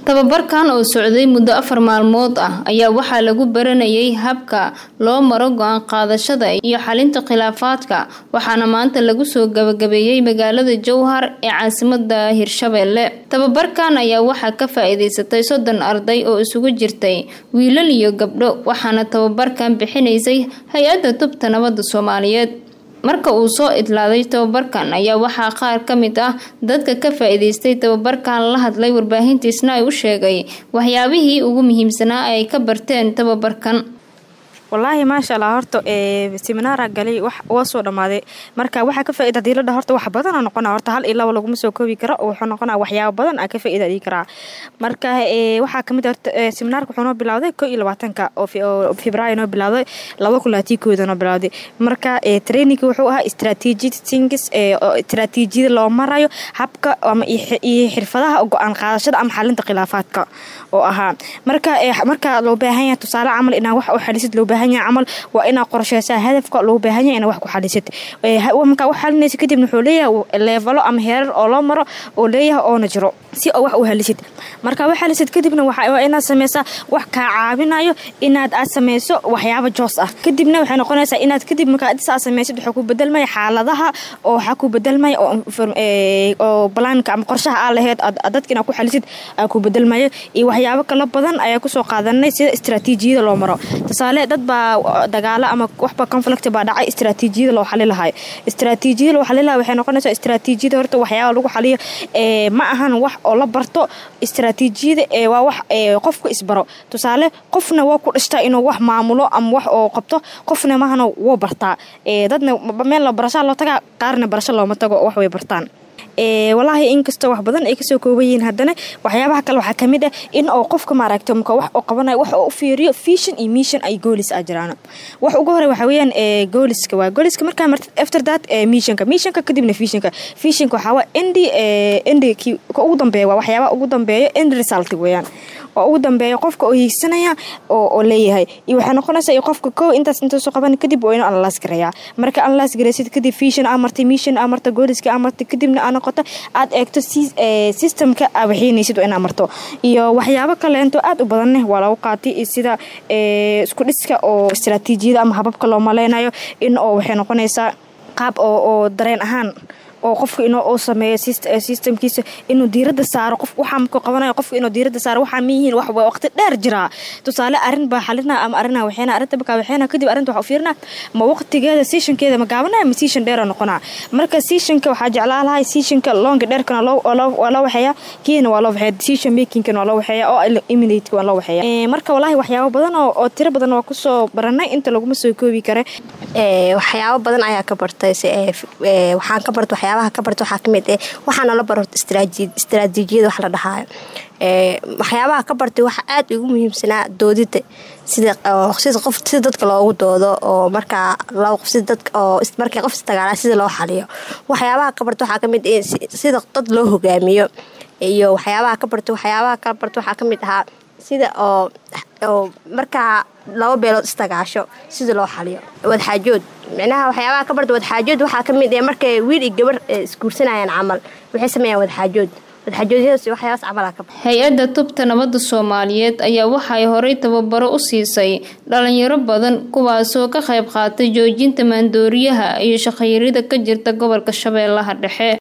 tababarkan oo socday muddo afar maalmood ah ayaa waxaa lagu baranayay habka loo maro go-aan qaadashada iyo xalinta khilaafaadka waxaana maanta lagu soo gabagabeeyey magaalada jowhar ee caasimada hirshabeelle tababarkan ayaa waxaa ka faa-iideysatay soddon arday oo isugu jirtay wiilal iyo gabdho waxaana tababarkan bixinaysay hay-adda tubta nabadda soomaaliyeed marka uu soo idlaaday tababarkan ayaa waxaa qaar ka mid ah dadka ka faa-iideystay tababarkan la hadlay warbaahintiisna ay u sheegay waxyaabihii ugu muhiimsanaa ay ka barteen tababarkan wallaahi maasha allah horta seminaara galay waa soo dhammaaday marka waxaa ka faaida hadii ladha horta wax badana noqona horta hal iyo laba laguma soo koobi karo wuxuu noqonaa waxyaaba badan aa ka faaida dhigi karaa marka waxaa kamid horta seminaarka wuxuu noo bilowday ko iyo labaatanka oo februaayo noo bilowday laba kulaatii kooda noo bilowday marka trainingka wuxuu ahaa strategic things istaraatiijiyada loo marayo habka ama iyo xirfadaha go-aan qaadashada ama xalinta khilaafaadka oo ahaa marka marka loo baahan yahay tusaale camal inaa wax u xalisid loo baahan yahay camal waa inaa qorsheysaa hadafka loo baahan yahay inaa wax ku xalisid markaa wax xalinaysa kadibna wuxuu leeyahay leevalo ama heerar oo loo maro oo leeyahay oona jiro si oo wax u halisid markaa wax halisid kadibna waa inaad sameysaa wax kaa caawinayo inaad aad sameyso waxyaaba joos ah kadibna waxay noqonaysaa inaad kadib markaa saa sameysid waxaa ku bedelmaya xaaladaha oo waxaa ku bedelmaya oo balaanka ama qorshaha aa laheyd dadka inaad ku xalisid aa ku bedelmayo iyo waxyaabo kala badan ayaa kusoo qaadanay sida istraatiijiyada loo maro tusaale dad baa dagaalo ama waxba conflict baa dhacay istraatiijiyada loo xali lahayo istraatiijiyada loo xali lahayo waxay noqonaysaa istraatiijiyada horta waxyaaba lagu xaliyo ma ahan wax oo la barto istraatiijiyada waa wax qofka isbaro tusaale qofna waa ku dhishtaa inuu wax maamulo ama wax oo qabto qofna mahana wuu bartaa dadna meel barashaa loo tagaa qaarna barasho looma tago wax way bartaan walaahi inkastoo wax badan ay kasoo kooban yihiin haddana waxyaabaha kale waxaa kamid ah in oo qofka maaragta mka wax oo qabanayo wax oo u fiiriyo vision iyo mission ay goolis a jiraan wax ugu hore waxa weeyaan gooliska waa gooliska markaa martid after that missionka missionka kadibna visionka visionka waxaa waa endi endi ki ka ugu dambeeya waa waxyaabaha ugu dambeeya end result weeyaan oo ugu dambeeya qofka oo hiigsanaya oo leeyahay iyo waxay noqonaysaa qofka ko intaas intaasoo qaban kadib waa inuu analaas gareeyaa marka analaas gareysid kadib vision aa martay mission aa martay gooliska aa martay kadibna aa noqoto aad eegto systemka aa waxiinaysid waa inaa marto iyo waxyaabo kaleento aad u badanne waa lagu qaatay sida isku dhiska oo istraatiijiyada ama hababka loo maleynayo in oo waxay noqonaysaa qaab oo dareen ahaan oo qofka inuu uu sameeyo systemkiisa inuu diirada saaro qof waxaa markuu qabanayo qofka inuu diirada saaro waxaa ma yihiin wax waqti dheer jiraa tusaale arrin baa xalina ama arrinaa waxeena arrinta bakaa waxeena kadib arrinta waxa u fiirina ma waqtigeeda seasonkeeda ma gaabanaya ma season dheera noqonaa marka seasonka waxaa jeclaa lahay seasonka longa dheerkana waa loo waxeeyaa kiina waa loo waxeeya season makingkana waa loo waxeeya oo eliminate waa loo waxeeya marka walaahi waxyaabo badan oo tiro badan waa kusoo baranay inta laguma soo koobi kare waxyaabo badan ayaa ka bartay waxaan ka bartay waxyaabaha ka barta waxaa kamid eh waxaana la baro istraatiijiyada wax la dhahaayo waxyaabaha ka bartay waxaa aad ugu muhiimsanaa doodida sida sida qof sida dadka loogu doodo oo markaa laba qof sida dadka oo markay qof istagaalaa sida loo xaliyo waxyaabaha ka barta waxaa kamid eh sida dad loo hogaamiyo iyo waxyaabaha ka barta waxyaabaha ka barta waxaa kamid ahaa sida oo oo markaa laba beelood istagaasho sida loo xaliyo wadxaajood micnaha waxyaabaha ka barta wadxaajood waxaa kamid eh markay wiil iyo gabar isguursanayaan camal waxay sameeyaan wadxaajood hay-adda tubta nabadda soomaaliyeed ayaa waxay horay tababaro u siisay dhalinyaro badan kuwaasoo ka qayb qaatay joojinta maandooriyaha iyo shaqayrida ka jirta gobolka shabeellaha dhexe